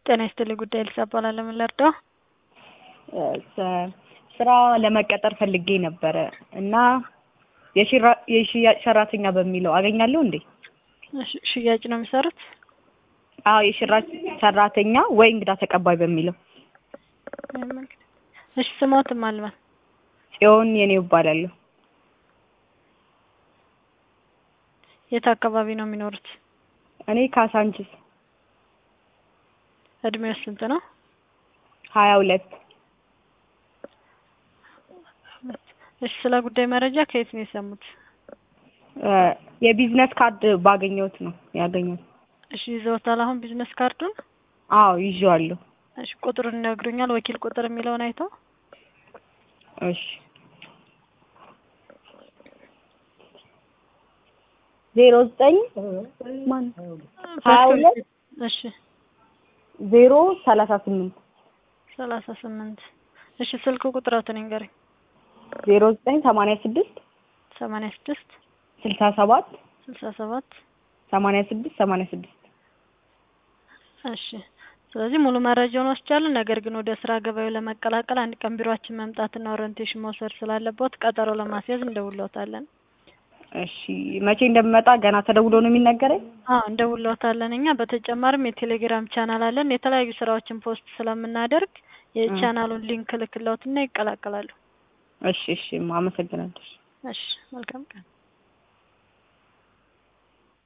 ጤና ይስጥልኝ ጉዳይ ልሳ እባላለሁ። ምን ልርዳው? ስራ ለመቀጠር ፈልጌ ነበረ እና የሽያጭ ሰራተኛ በሚለው አገኛለሁ እንዴ? እሺ፣ ሽያጭ ነው የሚሰሩት? አዎ የሽራጭ ሰራተኛ ወይ እንግዳ ተቀባይ በሚለው። እሺ፣ ስሞትም አልባል ጽዮን የኔው እባላለሁ። የት አካባቢ ነው የሚኖሩት? እኔ ካሳንችስ እድሜው ስንት ነው? ሀያ ሁለት እሺ፣ ስለ ጉዳይ መረጃ ከየት ነው የሰሙት? የቢዝነስ ካርድ ባገኘሁት ነው ያገኘሁት። እሺ፣ ይዘውታል አሁን ቢዝነስ ካርዱን? አዎ ይዤዋለሁ። እሺ፣ ቁጥሩን ይነግሩኛል? ወኪል ቁጥር የሚለውን አይተው? እሺ ዜሮ ዘጠኝ ማን ሀያ ሁለት እሺ ዜሮ ሰላሳ ስምንት ሰላሳ ስምንት እሺ ስልክ ቁጥራትን ይንገረኝ። ዜሮ ዘጠኝ ሰማንያ ስድስት ሰማንያ ስድስት ስልሳ ሰባት ስልሳ ሰባት ሰማንያ ስድስት ሰማንያ ስድስት እሺ ስለዚህ ሙሉ መረጃውን ወስጃለሁ። ነገር ግን ወደ ስራ ገበያው ለመቀላቀል አንድ ቀን ቢሮአችን መምጣትና ኦሪንቴሽን መውሰድ ስላለበት ቀጠሮ ለማስያዝ እንደውለውታለን። እሺ መቼ እንደምመጣ ገና ተደውሎ ነው የሚነገረኝ? አዎ እንደውለውታለን። እኛ በተጨማሪም የቴሌግራም ቻናል አለን። የተለያዩ ስራዎችን ፖስት ስለምናደርግ የቻናሉን ሊንክ ልክለውትና ይቀላቀላሉ። እሺ እሺ አመሰግናለሁ። እሺ መልካም ቀን።